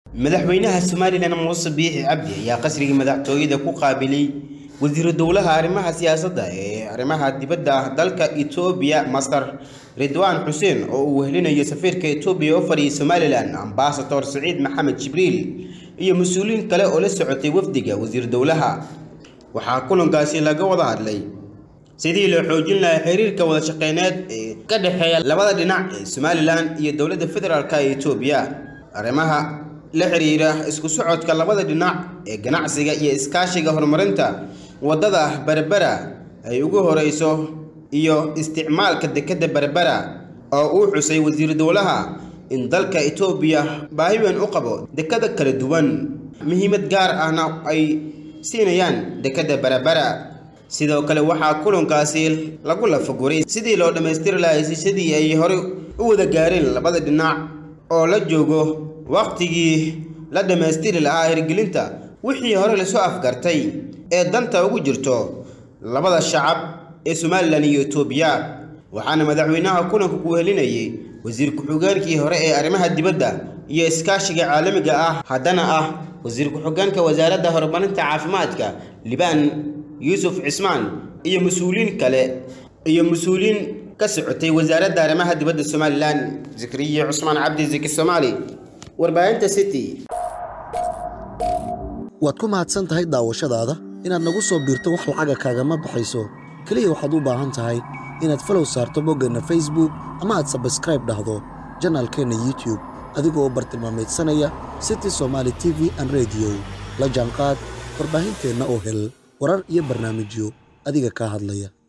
madaxweynaha somalilan muuse biixi cabdi ayaa qasriga madaxtooyada ku qaabilay wasiiru dowlaha arrimaha siyaasadda ee arrimaha dibadda dalka etoobiya masar ridwaan xuseen oo uu wehelinayo safiirka etoobiya u fadhiyay somalilan ambasador saciid maxamed jibriil iyo mas-uuliyiin kale oo la socotay wafdiga wasiir dowlaha waxaa kulankaasi laga wada hadlay sidii loo xoojin lahaa xiriirka wada shaqeyneed ee ka dhexeeya labada dhinac ee somalilan iyo dowladda federaalk ee etoobiya arrimaha la xiriira isku socodka labada dhinac ee ganacsiga iyo iskaashiga horumarinta waddada berbera ay ugu horeyso iyo isticmaalka dekedda berbera oo uu xusay wasiir dowlaha in dalka etoobiya baahi weyn u qabo dekada kala duwan muhiimad gaar ahna ay siinayaan dekedda berbera sidoo kale waxaa kulankaasi lagu lafaguray sidii loo dhammaystiri lahaa hesiisyadii ay horey u wada gaareen labada dhinac oo la joogo wakhtigii la dhammaystiri lahaa hirgelinta wixii hore lasoo afgartay ee danta ugu jirto labada shacab ee somalilan iyo etoobiya waxaana madaxweynaha kulanka ku wehelinayay wasiir ku-xigeenkii hore ee arrimaha dibadda iyo iskaashiga caalamiga ah haddana ah wasiir ku-xigeenka wasaaradda horumarinta caafimaadka libaan yuusuf cismaan iyo mas-uuliyiin kale iyo mas-uuliyiin ka socotay wasaaradda arrimaha dibadda somalilan zikriye cusmaan cabdi ziki soomaali warbaahinta city waad ku mahadsan tahay daawashadaada inaad nagu soo biirto wax lacaga kaagama baxayso keliya waxaad u baahan tahay inaad falow saarto boggeenna facebook ama aad sabskraib dhahdo janaalkeenna youtube adigoo bartilmaamaydsanaya city somaali t v an rediyo la jaanqaad warbaahinteenna oo hel warar iyo barnaamijyo adiga kaa hadlaya